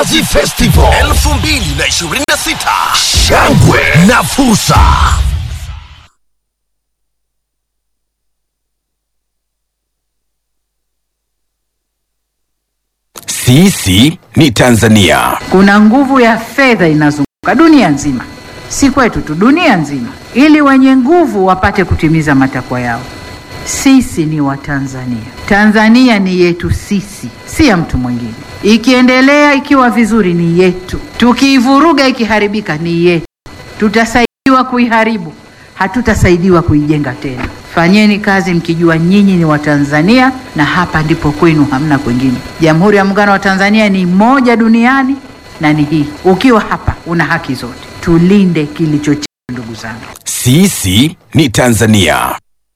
Mnazi Festival 2026 shangwe na fursa. sisi ni Tanzania. Kuna nguvu ya fedha inazunguka dunia nzima, si kwetu tu, dunia nzima, ili wenye nguvu wapate kutimiza matakwa yao. Sisi ni Watanzania. Tanzania ni yetu sisi, si ya mtu mwingine. Ikiendelea ikiwa vizuri ni yetu, tukiivuruga ikiharibika ni yetu. Tutasaidiwa kuiharibu, hatutasaidiwa kuijenga tena. Fanyeni kazi mkijua nyinyi ni Watanzania na hapa ndipo kwenu, hamna kwingine. Jamhuri ya Muungano wa Tanzania ni moja duniani na ni hii. Ukiwa hapa una haki zote. Tulinde kilicho chetu, ndugu zangu. Sisi ni Tanzania.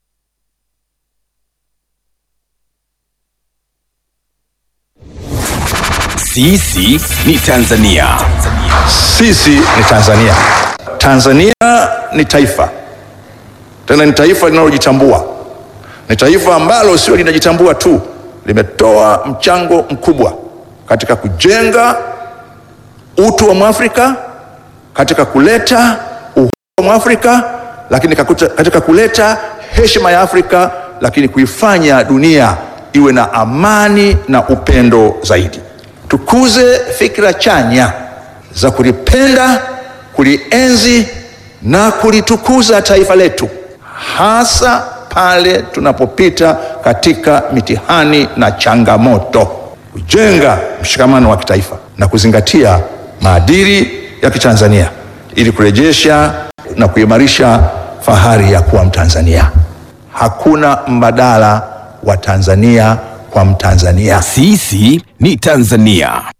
Sisi ni Tanzania. Sisi ni Tanzania. Tanzania ni taifa, tena ni taifa linalojitambua. Ni taifa ambalo sio linajitambua tu, limetoa mchango mkubwa katika kujenga utu wa Mwafrika, katika kuleta uhuru wa Mwafrika, lakini kakuta- katika kuleta heshima ya Afrika, lakini kuifanya dunia iwe na amani na upendo zaidi. Tukuze fikra chanya za kulipenda, kulienzi na kulitukuza taifa letu, hasa pale tunapopita katika mitihani na changamoto, kujenga mshikamano wa kitaifa na kuzingatia maadili ya Kitanzania ili kurejesha na kuimarisha fahari ya kuwa Mtanzania. Hakuna mbadala wa Tanzania kwa Mtanzania. Sisi ni Tanzania.